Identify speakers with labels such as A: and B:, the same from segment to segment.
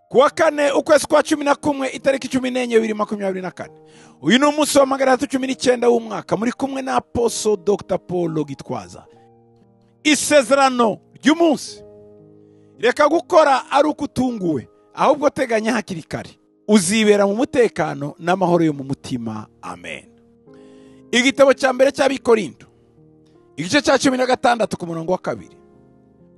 A: kuwa kane ukwezi kwa cumi na kumwe itariki cumi n'enye bibiri makumyabiri na kane uyu ni umunsi wa magana atatu cumi n'icyenda w'umwaka muri kumwe na aposo dr paul gitwaza isezerano ry'umunsi reka gukora ari uko utunguwe ahubwo teganya hakiri kare uzibera mu mutekano n'amahoro yo mu mutima amen igitabo cya mbere cy'abikorindo igice cya cumi na gatandatu ku murongo wa kabiri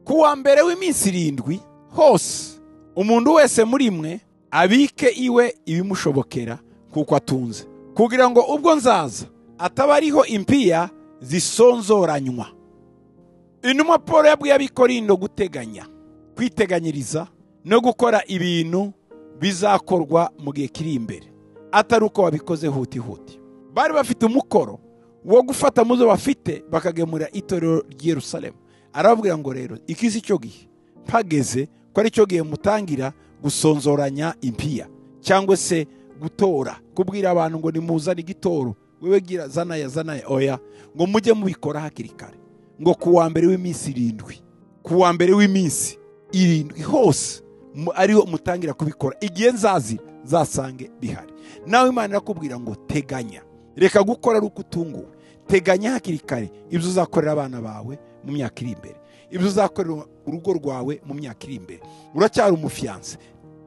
A: ku wa mbere w'iminsi irindwi hose umuntu wese muri mwe abike iwe ibimushobokera kuko atunze kugira ngo ubwo nzaza ataba ariho impiya zisonzoranywa intumwa paul yabwiye abikorindo guteganya kwiteganyiriza no gukora ibintu bizakorwa mu gihe kiri imbere atari uko wabikoze hutihuti bari bafite umukoro wo gufata muzo bafite bakagemura itorero ry'i Yerusalemu arababwira ngo rero iki si cyo gihe mpageze ko ari cyo gihe mutangira gusonzoranya impiya cyangwa se gutora kubwira abantu ngo nimuzane igitoro wewe gira zanaya zanaya oya ngo mujye mubikora hakiri kare ngo ku wa mbere w'iminsi irindwi ku wa mbere w'iminsi irindwi hose mu- ariho mutangira kubikora igihe nzazira zasange bihari nawe imana irakubwira ngo teganya reka gukora ari uko utunguwe teganya hakiri kare ibyo uzakorera abana bawe mu myaka iri imbere ibyo uzakorera urugo rwawe mu myaka iri imbere uracyari umufiyanse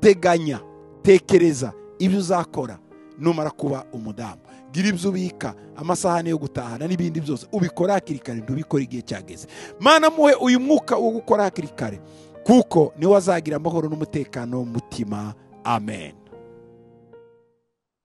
A: teganya tekereza ibyo uzakora numara kuba umudamu gira ibyo ubika amasahani yo gutahana n'ibindi byose ubikora hakiri kare ntubikore igihe cyageze mana muhe uyu mwuka wo gukora hakiri kare kuko niwe azagira amahoro n'umutekano mu mutima amen